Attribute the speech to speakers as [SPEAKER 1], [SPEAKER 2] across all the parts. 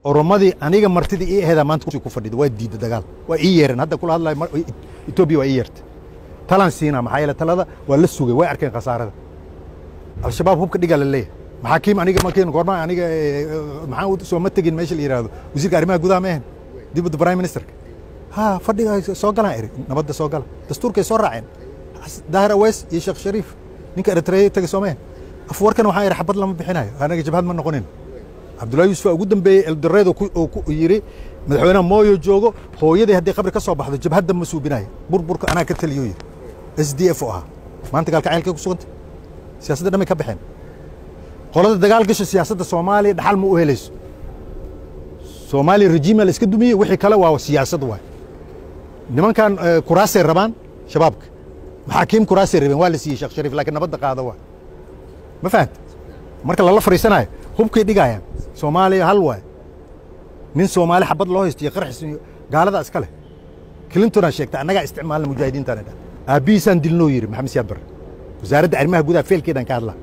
[SPEAKER 1] oromadii aniga martidii ii aheedaa maanta kursi ku fadhida waa diidda dagaal waa ii yeereen hadda kula hadlayo mar- etoobiya waa ii yeertay talaan siinaa maxaa yeele talada waa la sugay way arkeen khasaarada al-shabaab hubka dhigaa la leeyahay maxaakiim aniga markiin goorma aniga eh, eh, maxaan u soo ma tegin meesha la yidhaahdo wasiirka arrimaha gudaha ma ahan dibadda prime ministerka ha fadhiga soo galaan eri nabadda soo gala dastuurkay soo raaceen Xas- daahir aweys iyo sheekh shariif ninka eritreya tagay soo mahan afwarkan waxaan iri xabad lama bixinayo anaga jabhad ma noqonin cabdullahi yuusuf ugu dambeeyey eldoreed oo ku yidhi madaxweynaha mooyo joogo hooyadii haddii qabri ka soo baxdo jabhadda ma suubinayo burburka anaa ka taliyo yidhi s d f oo ahaa maanta gaalkacaylkay ku suganta siyaasadda dhamay ka baxeen qolada dagaal gasha siyaasadda soomaaliya dhaxal ma u helayso soomaaliya rejiima la iska dumiyey wixii kale waa siyaasad waay nimankan eh, kuraasay rabaan shabaabka maxaakiim kuraasay rabeen waa la siiyey sheekh shariif laakiin nabadda qaada waa ma fahanta marka lala fariisanayo hubkay dhigayaan soomaaliya hal waay nin soomaali xabad loo haysto iyo qarxis iyo gaaladaa iska leh clintonaa sheegta annagaa isticmaalna mujaahidiintaan dha aabbihiisaan dilnoo yidhi maxamed siyaad barre wasaaradda arrimaha gudaha feelkeedaan ka hadlaa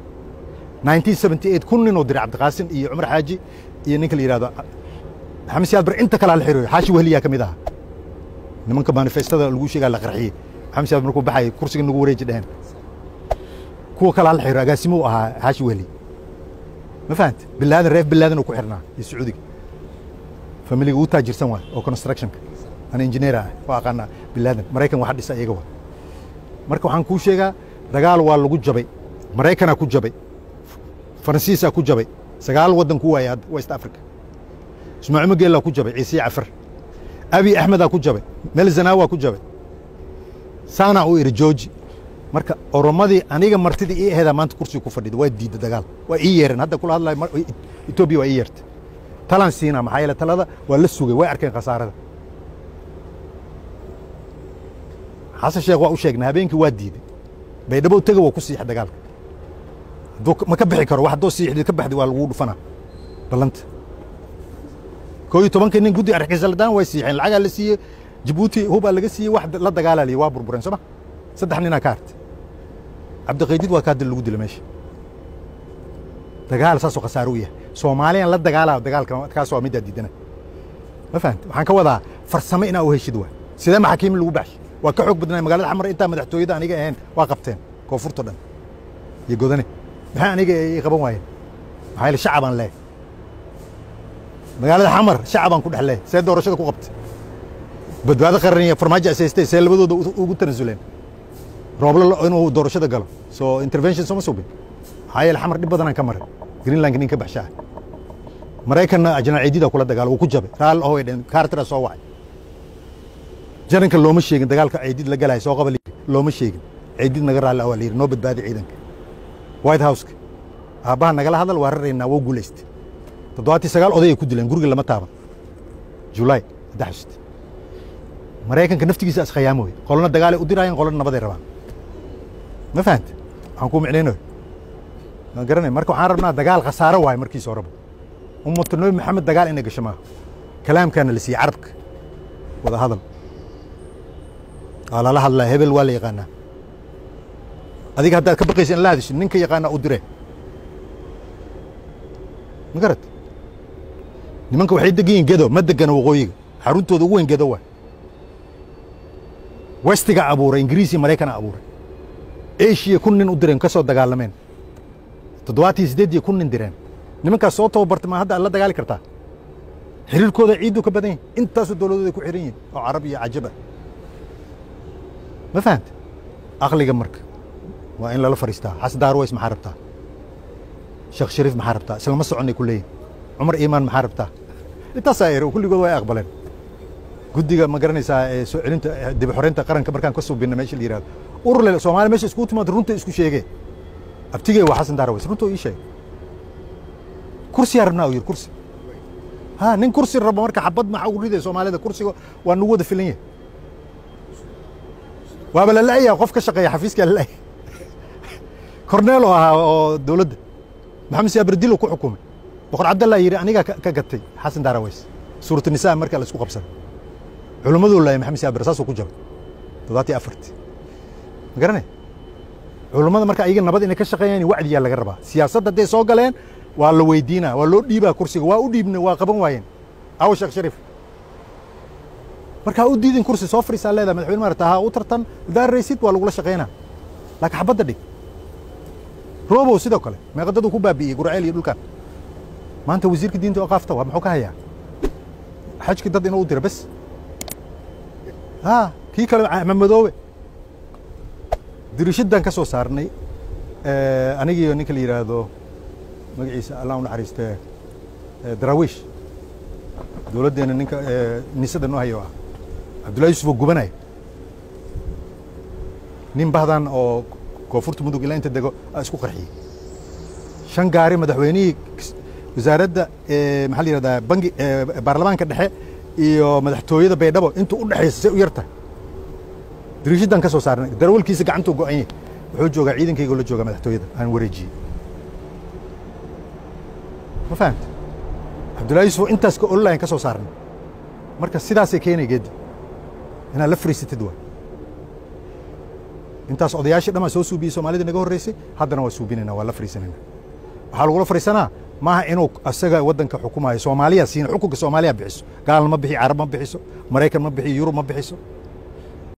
[SPEAKER 1] 1978 kun ninoo diray cabdiqaasim iyo cumar xaaji iyo ninka la yidhahdo maxamed siyaad barre inta kalaa la xiriyo xaashi wehliyaa ka mid ahaa nimanka manifestada lagu sheegaa la qarxiyey maxamed siyaad markuu baxayay kursiga nagu wareeji dheheen kuwa kalaa la xiriyo agaasimuu ahaa xaashi wehli ma fahanta bilaadan reef bilaadan uu ku xirnaa iyo sacuudiga familiga uu taajirsan waay oo constructionka ana engineer ah waa aqaanaa bilaadan maraykan waxa dhisa iyaga waa marka waxaan kuu sheegaa dagaal waa lagu jabay maraykanaa ku jabay faransiisaa ku jabay sagaal waddan ku waaya hadda west africa ismaaciil mageelaa ku jabay ciise cafar abi axmedaa ku jabay mel zanawaa ku jabay saanaa u iri jooji marka oromadii aniga martidii ii aheedaa maanta kursiga ku fadhida waa diidda dagaal waa ii yeereen hadda kula hadlayo mar- etoobiya waa ii yeertay talaan siinaa maxaa yeele talada waa la sugay way arkeen khasaarada xasan sheekh waa u sheegnay habeenkii waa diiday baydhabo tega waa ku siixa dagaalka hadduu ka- ma ka bixi karo wax haddoo siixdid ka baxdi waa lagu dhufanaa ballanta koo iyo tobankii nin guddi arxisaladaan way siixeen lacagaa la siiyey jabuuti hubaa laga siiyey wax la dagaalaa liyi waa burbureen sooma saddex ninaa ka hartay cabdiqaydid waa kaa dil lagu dila meesha dagaal saasoo khasaaro u yahay soomaaliyan la dagaalaa dagaalka kaas waa middaa diidana ma fahamta waxaan ka wadaa farsamo inaa u heshid waa sidee maxaakiimi lagu baxshay waa ka xoog badnaa magaalada xamar intaa madaxtooyada aniga ahayn waa qabteen koonfurta dhan iyo godane maxay aniga ii qaban waayeen maxaa yeele shacabaan leeh magaalada xamar shacabaan ku dhex leeh see doorashada ku qabtay badbaado qaran iyo farmaajo asaystay see labadooda u- ugu tanasuleen rooblo lo- inuu doorashada galo soo intervention sooma subin maxaa yeele xamar dhib badanaan ka maray greenlandka nin ka baxshaa maraykanna ajnaal ciidida kula dagaalo wuu ku jabay raal oo way dheen kaartira soo wacay jaranka looma sheegin dagaalka ciidid la galaya soo qaba la yidhi. looma sheegin ciidid naga raalli waa la yidhi noo badbaadi ciidanka white houseka aabbaha nagala hadal waa raraynaa waa guulaystay toddobaatii sagaal odayay ku dileen guriga lama taaban julaay saddex xusd maraykanka naftigiisa iskhayaamooy qolona dagaalay u diraayeen qolona nabaday rabaan ma fahanta waxaan kuu micnaynoy waan garanay marka waxaan rabnaa dagaal khasaaro waaye markiisa horeba ummata nabi maxamed dagaal inay gasho maaha kalaamkaana la siiyey carabka wada hadal waa lala hadlaa hebel waa la yaqaanaa adiga haddaad ka baqaysa in la hadisho ninka yaqaanaa u dire ma garat nimanka waxay degan yihiin gedo ma degana waqooyiga xaruntooda ugu weyn gedo waay westiga abuuray ingiriis iyo maraykana abuuray eshiya kun nin u direen ka soo dagaalameen toddobaatii siddeed iyo kun nin direen nimankaas soo tababartay ma hadda aad la dagaali kartaa xiriirkooda ciiddu ka badan yahin intaasoo dowladooda ku xiran yihin oo carab iyo cajab ah ma fahanta aqliga marka waa in lala fariistaa xasan daarways maxaa rabtaa sheekh shariif maxaa rabtaa islama soconnay ku leeyihin cumar iimaan maxaa rabtaa intaasaa ere kulligood waa ay aqbaleen guddiga ma garanaysaa ee soo celinta eh, dib u xoreynta qaranka markaan ka subinna meesha la yihahdo urle soomaaliya meesha iskugu timaado runta isku sheegee abtigee waa xasan daarways runta ii sheeg kursiyaa rabnaa uu yidhi kursi ha nin kursi rabo marka xabad maxaa ugu ridaya soomaalida kursiga waa nagu wada filan yahay waaba la la'yaha qof ka shaqeeya xafiiskaa la la'yahay korneel oo ahaa oo dowladda maxamed siyaabardilo ku xukumay boqor cabdallah yidhi anigaa ka ka gatay xasan daaraways suuratu nisaa marka la isku qabsaday culimmaduu laayay maxamed siyaabar saasuu ku jabay toddobaatiyo afartii ma garanay culummada marka ayaga nabad inay ka shaqeeyaan wacdiyaa laga rabaa siyaasadda hadday soo galeen waa la weydiinaa waa loo dhiibaa kursiga waa u dhiibna waa qaban waayeen awo sheekh shariif markaa u diidin kursi soo fadhiisaa leedahay madaxweyne maarata ha u tartan daaraysid waa lagula shaqaynaa laakiin xabadda dhig robow sidoo kale meeqadaduu ku baabi'iyey gurceel iyo dhulkan maanta wasiirka diinta oo qaafta waa muxuu ka hayaa xajki dad inuu u dira bes ha kii kale mamadoobe dirishaddan ka soo saarnay anigiiyo ninka la yidhaahdo magaciisa allah u naxariistee daraawiish dowladdeena ninka nisada noo hayo ah cabdullahi yusuf oo gubanaya nin bahdan oo koonfurta mudug ilaa inta dego isku qarxiyey shan gaari madaxweynihii wasaaradda maxaa la yihahdaa bangi baarlamaanka dhexe iyo madaxtooyada baydhabo intuu u dhexaysa say u yartahay diriishaddan ka soo saarnay darawalkiisa gacantuu go'an yahay wuxuu joogaa ciidankayga la joogaa madaxtooyada aan wareejiyey ma fahamta cabdullahi yusuf intaas ka online ka soo saarnay marka sidaasay keenay geeddi inaad la fariisatid waa intaas odayaashii dhan baa soo suubiyey soomaalida naga horreysay haddana waa suubinayna waa la fariisanayna waxaa lagula fariisanaa maaha inuu asaga waddanka xukumayo soomaaliya siina xukunka soomaaliya bixiso gaalna ma bixi carab ma bixiso maraykan ma bixiyo yurub ma bixiso